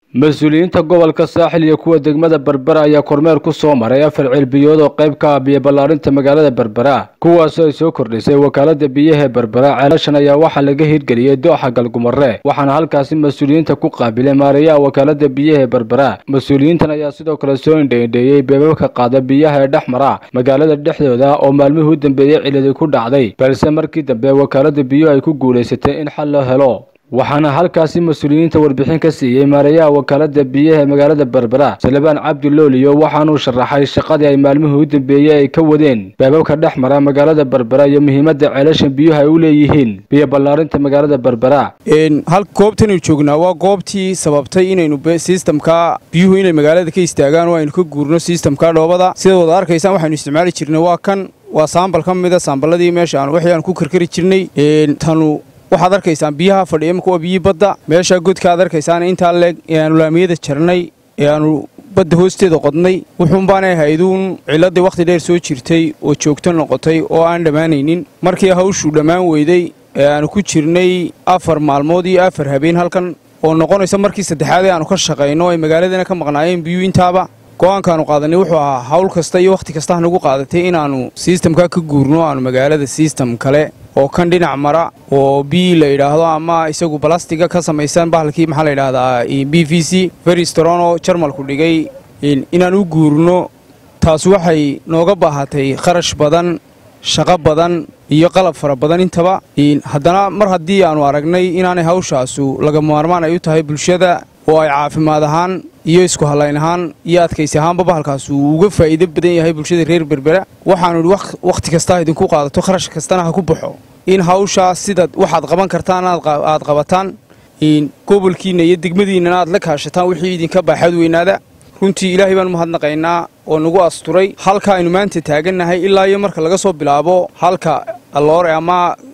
mas-uuliyiinta gobolka saaxil iyo kuwa degmada berbera ayaa kormeer ku soo maray afar ceelbiyood oo qayb ka ah biyo ballaarinta magaalada berbera kuwaasoo ay soo kordhisay wakaalada biyaha ee berbera ceelashan ayaa waxaa laga hirgeliyey dooxa galgumare waxaana halkaasi mas-uuliyiinta ku qaabilay maareeyaha wakaalada biyaha ee berbera mas-uuliyiintan ayaa sidoo kale soo indhaindheeyey beebabka qaada biyaha ee dhex mara magaalada dhexdooda oo maalmihii u dambeeyey ciladi ku dhacday balse markii dambe wakaalada biyuhu ay ku guulaysatay in xal loo helo waxaana halkaasi mas-uuliyiinta warbixin ka siiyey maareeyaha wakaalada biyaha ee magaalada berbera salebaan cabdi looliyo waxaanuu sharaxay shaqadii ay maalmihii u dambeeyey ay ka wadeen beebabka dhex mara magaalada berbera iyo muhiimadda ceelashan biyuhu ay u leeyihiin biyo ballaarinta magaalada berbera hal goobtanaynu joognaa waa goobtii sababtay inaynu sistamka biyuhu inay magaalada ka istaagaan oo aynu ka guurno sistamka dhoobada sida wada arkaysaan waxaynu isticmaali jirnay waa kan waa saambal ka mida saamballadii meesha aan wixii aan ku karkari jirnay tanu waxaad arkaysaan biyaha fadhiya imika waa biyii badda meeshaa godka aad arkaysaan intaa leeg ee aanu laamiyada jarnay ee aanu badda hoosteeda qodnay wuxuunbaanay hayduun ciladii wakhti dheer soo jirtay oo joogto noqotay oo aan dhammaanaynin markii hawshuu dhammaan weyday ee aanu ku jirnay afar maalmood iyo afar habeen halkan oo noqonaysa markii saddexaad ee aanu ka shaqayno ay magaaladana ka maqnaayeen biyuu intaaba go'aankaanu qaadanay wuxuu ahaa hawl kasta iyo wakhti kasta hanagu qaadatay inaannu siistamkaa ka guurno aanu magaalada siistam kale oo kan dhinac mara oo bii la yidhaahdo ama isagu balastiga ka samaysan bahalkii maxaa la yidhaahdaa b v c feristron oo jarmalku dhigay inaan u guurno taas waxay nooga baahatay kharash badan shaqo badan iyo qalab fara badan intaba haddana mar haddii aannu aragnay inaanay hawshaasu laga maarmaan ay u tahay bulshada oo ay caafimaad ahaan iyo isku hallayn ahaan iyo adkaysi ahaanba bahalkaas uu uga faa'iido badan yahay bulshada reer berbera waxaanu idhi wakhti kastaa idinku qaadato kharash kastana ha ku baxo in hawshaa sidaad waxaad qaban kartaan aad qabataan gobolkiinna iyo degmadiinnana aad la kaashataan wixii idinka baaxad weynaada runtii ilaahay baanu mahadnaqaynaa oo nagu asturay halka aynu maanta taagannahay ilaa iyo marka laga soo bilaabo halka alloore ama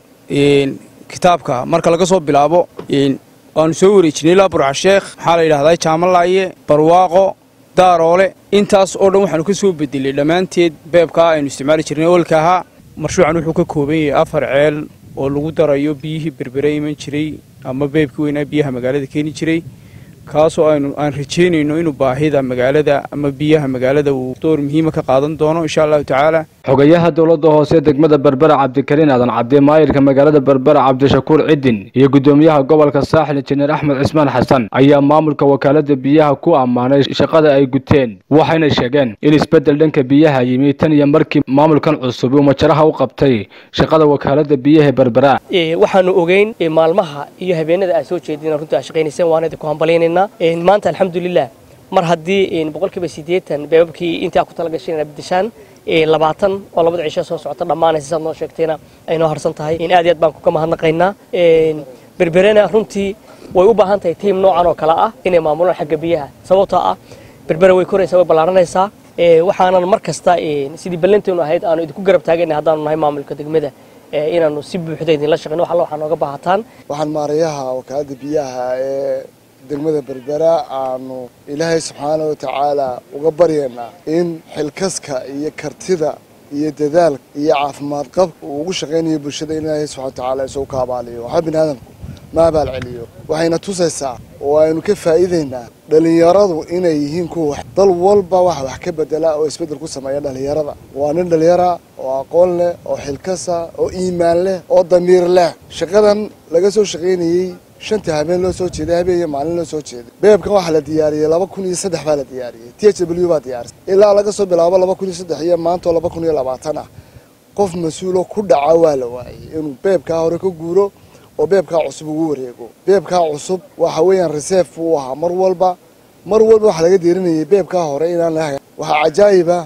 kitaabka marka laga soo bilaabo waanu soo wareejinay ilaa burcasheekh maxaa la yidhahdaa jaamalaaye barwaaqo daaroole intaas oo dhan waxaanu ka soo bedelay dhammaanteed beebkaa aynu isticmaali jirnay oolka ahaa marshuucan wuxuu ka kooban yahay afar ceel oo lagu darayo biyihii berbere iman jiray ama beebkii weynaa biyaha magaalada keeni jiray kaasoo aynu aan rajaynayno inuu baahida magaalada ama biyaha magaalada uu door muhiima ka qaadan doono insha allahu tacaala xogayaha dowladda hoose degmada berbera cabdikariin aadan cabdi maayirka magaalada berbera cabdishakuur cidin iyo guddoomiyaha gobolka saaxil injineer axmed cismaan xasan ayaa maamulka wakaalada biyaha ku ammaanay shaqada ay guteen waxayna sheegeen in isbeddel dhanka biyaha yimi tan iyo markii maamulkan cusub uu majaraha u qabtay shaqada wakaalada biyaha berbera waxaanu ogeyn maalmaha iyo habeenada aad soo jeedina runtii aad shaqaynayseen waana idinku hambalyaynayna maanta alxamdulilah mar haddii boqolkiiba siddeetan beebabkii intii aad ku talagashay inaad bedeshaan labaatan oo labada cisho soo socota dhammaanaysa saad noo sheegtayna ay noo harsan tahay aad iyo aad baan kuga mahadnaqaynaa berberena runtii way u baahan tahay tiim noocan oo kale ah inay maamulaan xagga biyaha sababtoo ah berbere way koraysaa way ballaaranaysaa waxaanan mar kasta sidii ballanteenu ahayd aanu idinku garab taagana haddaanu nahay maamulka degmada inaanu si buuxda idinla shaqeyno wax alla waxaa nooga baahataan waxaan maarayaha wakaalada biyaha ee degmada berbera aanu ilaahay subxaana wa tacaala uga baryaynaa in xilkaska iyo kartida iyo dadaalka iyo caafimaad qabka uu ugu shaqaynayo bulshada in ilaahay subxana watacaala isagu ka abaaliyo waxba bini aadamku ma abaal celiyo waxayna tusaysaa oo aynu ka faa'iidaynaa dhallinyaradu inay yihiin kuwa dal walba wax wax ka bedela oo isbeddel ku sameeya dhallinyarada waa nin dhallinyara oo aqoon leh oo xilkasa oo iimaan leh oo damiir leh shaqadan laga soo shaqaynayey shanta habeen loo soo jeeday habeen iyo maalin loo soo jeeday beebkan waxaa la diyaariyey laba kun iyo saddex baa la diyaariyey t h w baa diyaarisay ilaa laga soo bilaabo laba kun iyo saddex iyo maantoo laba kun iyo labaatan ah qof mas-uuloo ku dhaca waa la waayey inuu beebkaa hore ka guuro oo beebkaa cusub ugu wareego beebkaa cusub waxa weeyaan reserve buu ahaa mar walba mar walba waxaa laga deerinayay beebkaa hore inaan la waxaa cajaa'iba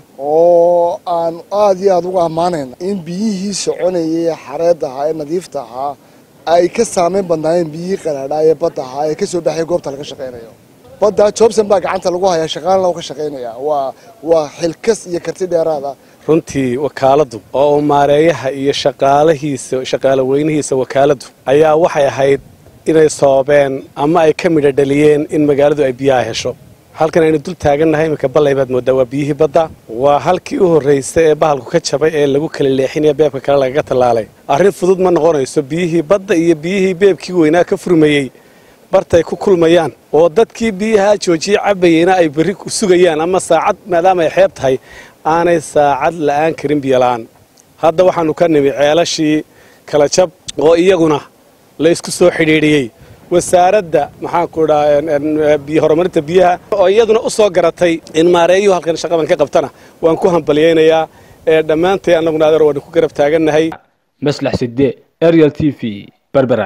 oo aan aad iyo aada uga ammaanayna in biyihii soconayay xareedda ahaa ee nadiifta ahaa ay ka saameyn badnaayeen biyihii qaraadhaa ee badda ahaa ee ka soo baxaya goobta laga shaqaynayo badda jobson baa gacanta lagu hayaa shaqaalna u ka shaqaynaya waa waa xilkas iyo karti dheeraada runtii wakaaladdu oo uu maareeyaha iyo shaqaalahiisa shaqaalo weynihiisa wakaaladdu ayaa waxay ahayd inay soobeen ama ay ka midha dhaliyeen in magaaladu ay biyaha hesho halkan aynu dul taagannahay iminka ballay baad mooddaa waa biyihii badda waa halkii u horraysay ee bahalku ka jabay ee lagu kala leexinaya beebka kale lagaga tallaalay arrin fudud ma noqonayso biyihii badda iyo biyihii beebkii weynaa ka furmayey bartay ku kulmayaan oo dadkii biyaha joojiyey cabayeyna ay berri sugayaan ama saacad maadaama ay xeeb tahay aanay saacad la'aan karin biyola'aan hadda waxaannu ka nimi ceelashii kala jab oo iyaguna la isku soo xidhiidhiyey wasaaradda maxaanku dhaa horumarinta biyaha oo iyaduna u soo garatay in maareeyuhu halkan shaqadan ka qabtana waan ku hambalyaynayaa ee dhammaantay annaguna adeer waanu ku garab taagannahay maslax sidde ariel t v berbera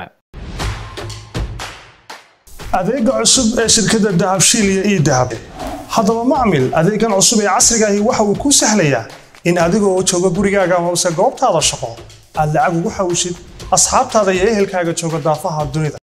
adeega cusub ee shirkadda dahabshiil iyo ii dahab haddaba macmil adeegan cusub ee casrigaahi waxa uu kuu sahlayaa in adigoo jooga gurigaaga hoose goobtaada shaqo aad lacag ugu xawshid asxaabtaada iyo ehelkaaga jooga daafaha dunida